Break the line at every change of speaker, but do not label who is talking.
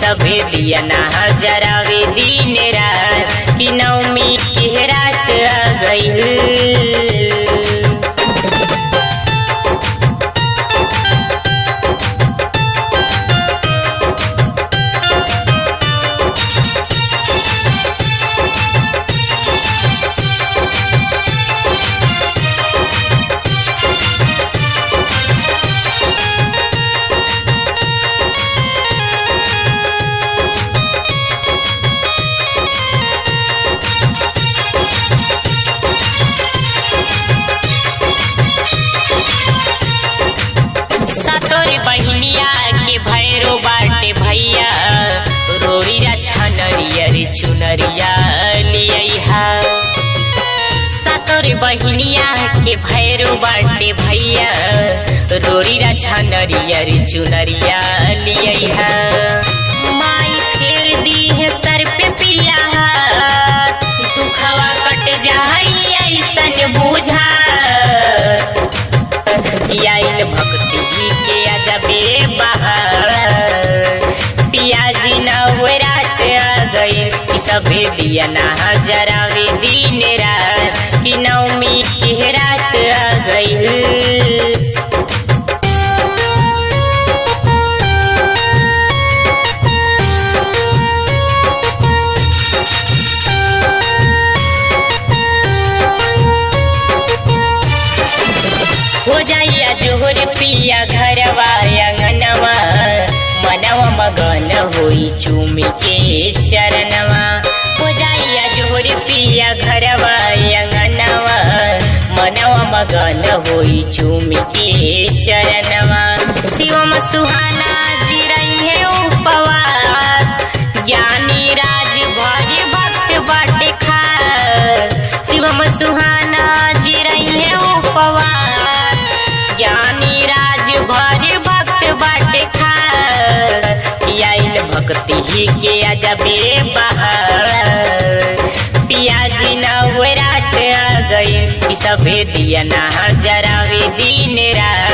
सभे दिया ना जरावे दिन रात कि नवमी की रात आ गई सतोरी बहनिया के भैरो बाटे भैया रोड़ीरा छनरिया रे चुनरिया लिया सतोरी बहनिया के भैरो बाटे भैया रोड़ीरा छनरिया रे चुनरिया लिया माई फेर दी है सर पे पिया दुखवा कट जाई ऐसन बुझा आइल भक्ति के अजबे बहार पियाजी नवरात आ गई सभे दिया ना जरावे दिन रात कि नवमी की रात आ गई हो जाइया जोहर पिया घरवा अंगनवा मनवा मगन होई चूमी के चरणवा हो जाइया जोहर पिया घरवा अंगनवा मनवा मगन होई चूमी के चरणवा शिवम सुहाना जी रही है उपवास ज्ञानी राज भज भक्त बाटे खास शिवम सुहाना जी रही है उपवास ज्ञानी राज भज भक्त बाटे खास आइल भक्ति ही के अजबे बहार पियाजी नवरात आ गई सभे दिया ना जरावे दिन रात